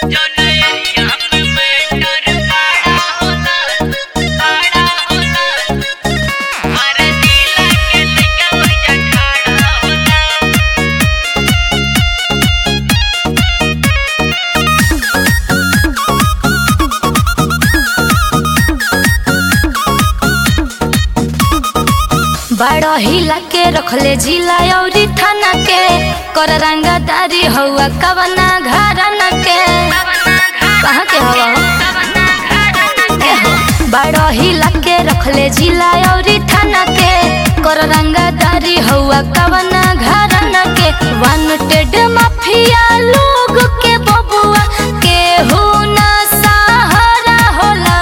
बड़ हिला के रखले जिला अउरी थाना के कर रंगदारी हउआ कवना घराना के कहाँ के हवा हो बड़ हिला के रखले जिला अउरी थाना के कर रंगदारी हउआ कवना घराना के वांटेड माफिया लोग के बबुआ के हो ना सहारा होला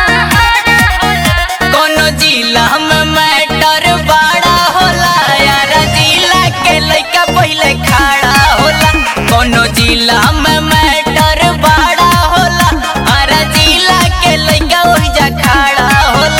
कोनो जिला में मैटर बड़ा होला यार जिला के लइका पहिले खड़ा होला कोनो जिला में मैटर बड़ा होला हर जिला के लइका ओहिजा खड़ा होला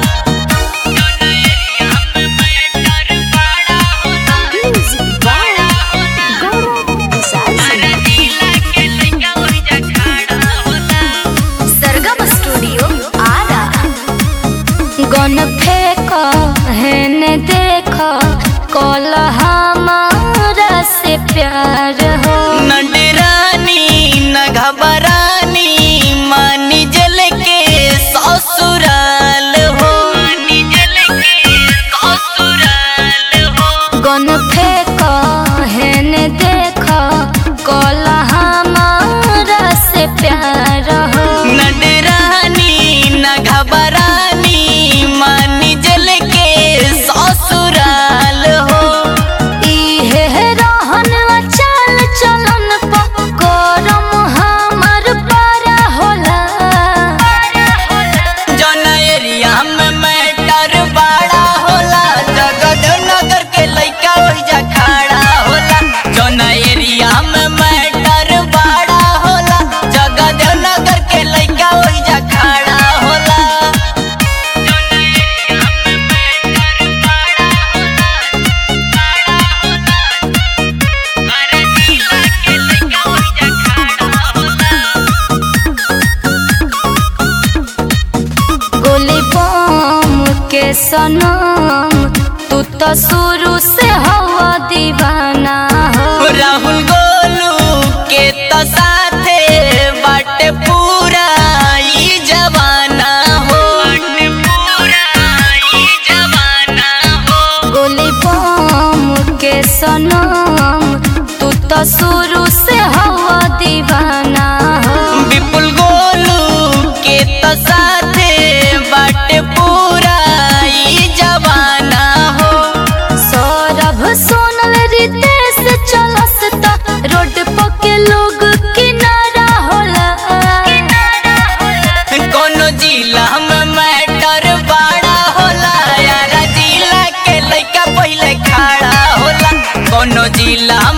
सरगम स्टूडियो आरा गन फेंक हेने देख कल हमारा से प्यार हो न डरानी न घबरानी मानी जल के ससुराल हो मानी जल के ससुराल हो गन फेंक हेने देख कल हमारा से प्यार हो न डरानी न घबरानी मानी जल के ससुराल हो इहे रहन चाल चलन प करम हमर पारा होला जौन एरिया में मैटर बड़ा होला जगत नगर के लइका ओहिजा खड़ा होला जौन एरिया में मैटर बड़ा होला जगत नगर के लइका ओहिजा खड़ा होला गोली बम के सनम तू तो शुरू से हवा दीवाना हो राहुल गोलू के तो साथे बाटे पूरा ई जवाना हो पूरा ई जवाना हो गोली बम के सनम तू तो शुरू से हवा दीवाना हो विपुल गोलू के तो साथे बाटे पूरा ई जवाना हो सौरभ सोनल रितेश चलस त रोड पर के लोग किनारा होला कोनो जिला में मैटर बड़ा होला यार जिला के लइका पहिले खड़ा होला कोनो जिला